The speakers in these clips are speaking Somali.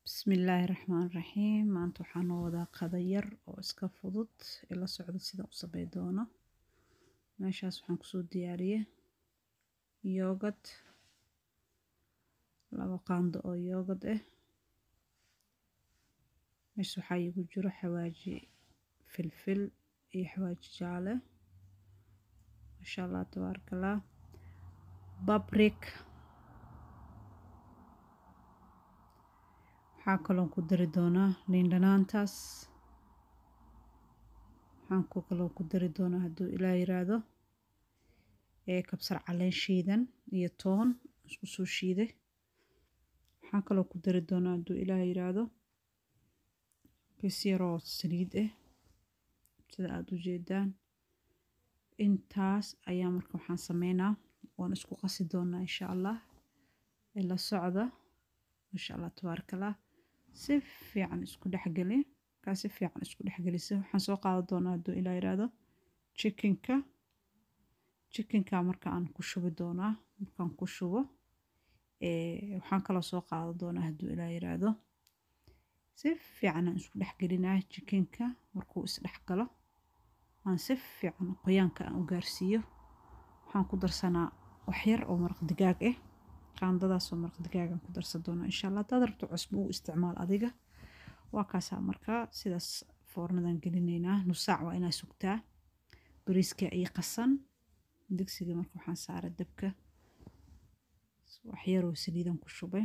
Bismillaahi Raxmaani Raxiim maanta waxaan noo wadaa qado yar oo iska fudud ila socda sida u samey doono meeshaas waxaan kusoo diyaariyey yoogad labo qaando oo yoogad ah meesha waxaa iigu jiro xawaaji filfil iyo xawaaji jaale maasha allah tabaaraka allah babrik waxaa kaloon ku dari doonaa liin dhanaantaas waxaan ku kaloo ku dari doonaa hadduu ilaah yiraahdo ee kabsar caleen shiidan iyo toon isku soo shiiday waxaan kaloo ku dari doonaa hadduu ilaah yiraahdo bis yaroo saliid ah sida aada u jeedaan intaas ayaa marka waxaan sameynaa waan isku qasi doonaa insha allah ila socda maasha allah tabaaraka allah si fiican isku dhexgeli markaa si fiican isku dhexgelisa waxaan soo qaadan doonaa hadduu ilaa yiraahdo chickenka chickenka marka aan ku shubi doonaa markaan ku shubo waxaan kaloo soo qaadan doonaa hadduu ilaa yiraahdo si fiican aan isku dhexgelinaa chickenka markuu isdhexgalo aan si fiican qoyaanka aan u gaarsiiyo waxaan ku darsanaa wax yar oo maraq digaag ah qaandadaasoo maraq digaagan ku darsan doona insha allah haddaad rabto cusbo u isticmaal adiga waa kaasaa markaa sidaas foornadan gelinaynaa nus saac waa inaa sugtaa bariiska iyo qasan digsiga marka waxaan saaray dabka wax yaroo saliidan ku shubay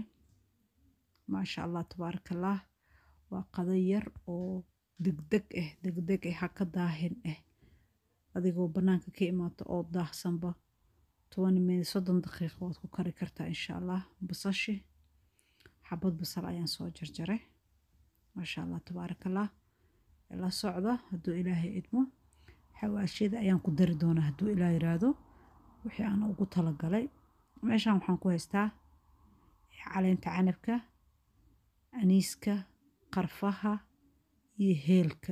maasha allah tabaaraka allah waa qado yar oo degdeg ah degdeg ah ha ka daahin ah adigoo bannaanka ka imaato oo daahsanba toban minit soddon daqiiqo waad ku kari kartaa insha allah basashi xabad basal ayaan soo jarjaray maasha allah tabaaraka allah la socda hadduu ilaahay idmo xawaashiyada ayaan ku dari doonaa hadduu ilaah yiraahdo wixii aan ugu talagalay meeshaan waxaan ku haystaa caleenta canabka aniiska qarfaha iyo heelka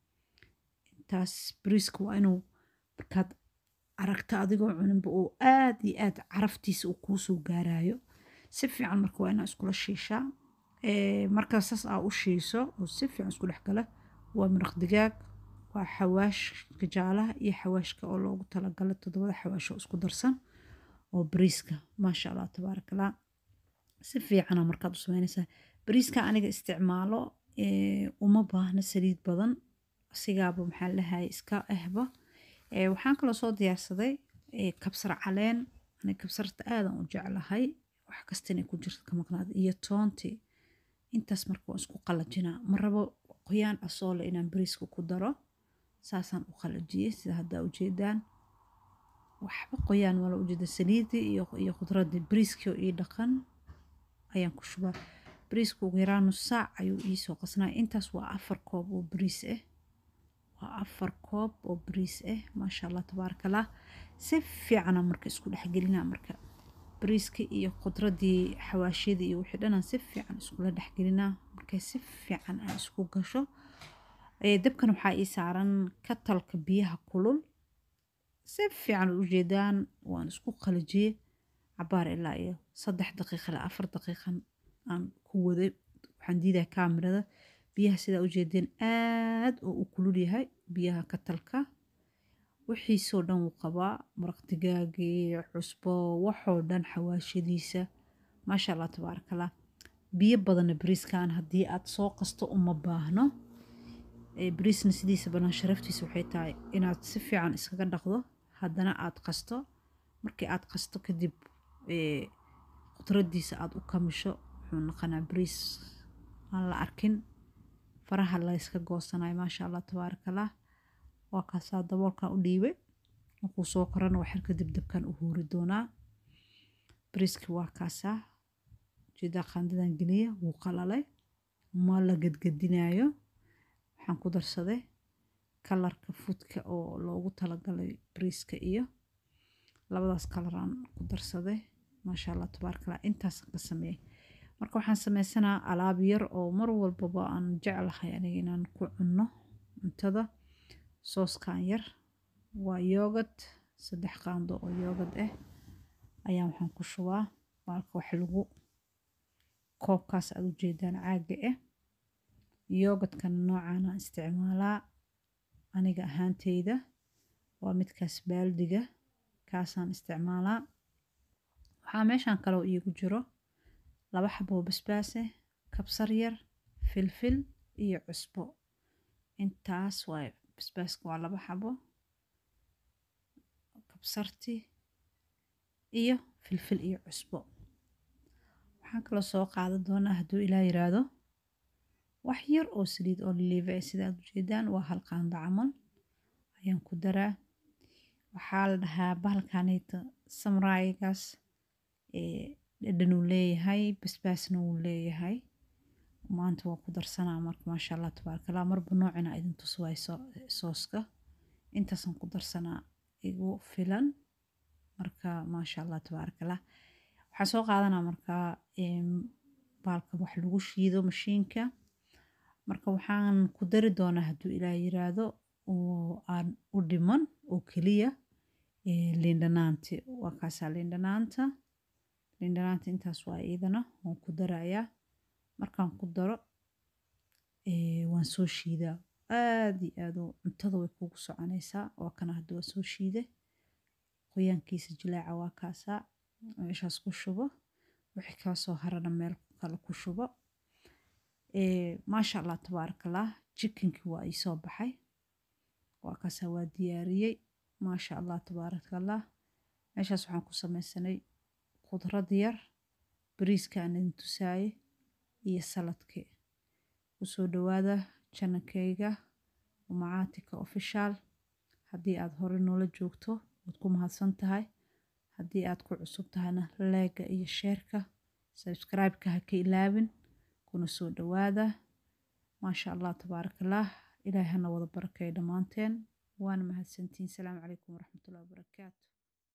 intaas bariiska waa inuu markaad aragta adigoo cuninba oo aad iyo aad caraftiisa uu kuu soo gaarayo si fiican marka waa inaa iskula shiishaa markaa saas aa u shiiso oo si fiican isku dhex gala waa maraq digaag waa xawaashka jaalaha iyo xawaashka oo loogu talagalay toddobada xawaash oo isku darsan oo bariiska maasha allah tabaaraka allah si fiicana markaad u sameynaysaa bariiska aniga isticmaalo uma baahna saliid badan sigaaba maxaa lahaye iska ahba waxaan kaloo soo diyaarsaday kabsar caleen aniga kabsarta aadan u jeclahay wax kasta inay ku jirto ka maqnaada iyo toonti intaas marka waan isku qalajinaa ma rabo qoyaan asoole inaan bariiska ku daro saasaan u qalajiyey sida haddaa ujeedaan waxba qoyaan mala ujeeda saliidii iyo iyo khudradii bariiskii oo ii dhaqan ayaan ku shubaa bariiska ugu yaraan nus saac ayuu iisoo qasnaa intaas waa afar koob oo bariis ah waa afar koob oo bariis ah maasha allah tabaaraka allah si fiicana marka isku dhexgelinaa marka bariiska iyo khudradii xawaashiyadii iyo wixii dhanaan si fiican iskula dhexgelinaa markay si fiican aan isku gasho dabkan waxaa ii saaran katalka biyaha kulul si fiican u jeedaan waan isku qalajiyey cabaar ilaa iyo saddex daqiiqa ilaa afar daqiiqan aan ku waday waxaan diidaa kaamirada biyaha sidaa u jeedeen aad oo u kulul yahay biyaha katalka wixiisoo dhan wuu qabaa maraq digaagii cusbo waxoo dhan xawaashadiisa maasha allah tabaaraka allah biyo badanna bariiskan haddii aad soo qasto uma baahno bariisna sidiisa banaan sharaftiisa waxay tahay inaad si fiican iskaga dhaqdo haddana aad qasto markii aad qasto kadib qudradiisa aad u kamisho wuxuu noqonaa bariis aan la arkin faraha layska goosanayo maasha allah tabaaraka allah waa kaasaa daboolkan u dhiibay markuu soo korana waxyar kadib dabkan u huuri doonaa bariiski waa kaasaa ujeedaa qaandadan geliya wuu qalalay ma la gadgadinayo waxaan ku darsaday kalarka fudka oo loogu talagalay bariiska iyo labadaas kalaraan ku darsaday maasha allah tabaaraka allah intaasaan ka sameeyey marka waxaan sameysanaa alaab yar oo mar walbaba aan jeclahay aniga inaan ku cunno cuntada sooskan yar waa yoogad saddex qaando oo yoogad ah ayaan waxaan ku shubaa baalka wax lagu koobkaas aad ujeedaan caaga ah yoogadkana noocaana isticmaalaa aniga ahaanteyda waa midkaas baaldiga kaasaan isticmaalaa waxaa meeshaan kaloo iigu jiro laba xaboo basbaase kabsar yar filfil iyo cusbo intaas waay basbaaska waa laba xabo kabsarti iyo filfil iyo cusbo waxaan kaloo soo qaadan doonaa hadduu ilaa yiraahdo wax yar oo saliid oo liliiva ah sida aad ujeedaan waa hal qaando camal ayaan ku daraa waxaa la dhahaa bahalkaneyta samraayigaas dhadhan uu leeyahay basbaasna wuu leeyahay maanta waa ku darsanaa marka maasha allah tabaaraka allah marba noocina idin tus waay sooska intaasaan ku darsanaa igu filan marka maasha allah tabaaraka allah waxaan soo qaadanaa markaa baalka wax lagu shiido mashiinka marka waxaan ku dari doonaa hadduu ilaah yiraahdo oo aan u dhiman oo keliya liindhanaanti waa kaasaa liindhanaanta liindhanaanta intaas waa iidana waan ku darayaa markaan ku daro waan soo shiidaa aad iyo aad cuntada way kugu soconaysaa waa kana hadda waa soo shiide qoyaankiisa jilaaca waa kaasaa meeshaas ku shubo wixii kaa soo harana meel kale ku shubo maasha allah tabaarakallah jikinkii waa ii soo baxay waa kaasaa waa diyaariyey maasha allah tabaarakallah meeshaas waxaan ku sameysanay khudrad yar bariiska aan idin tusaaye iyo saladkii kusoo dhawaada janankeyga umacaatika official haddii aad hore noola joogto waad ku mahadsan tahay haddii aad ku cusub tahayna leega iyo sheerka subscribe-ka ha ka ilaabin kuna soo dhawaada maasha allah tabaarakallah ilaahay hana wada barakeeyo dhammaanteen waana mahadsantihiin salaamu calaykum waraxmatullahi wabarakaatu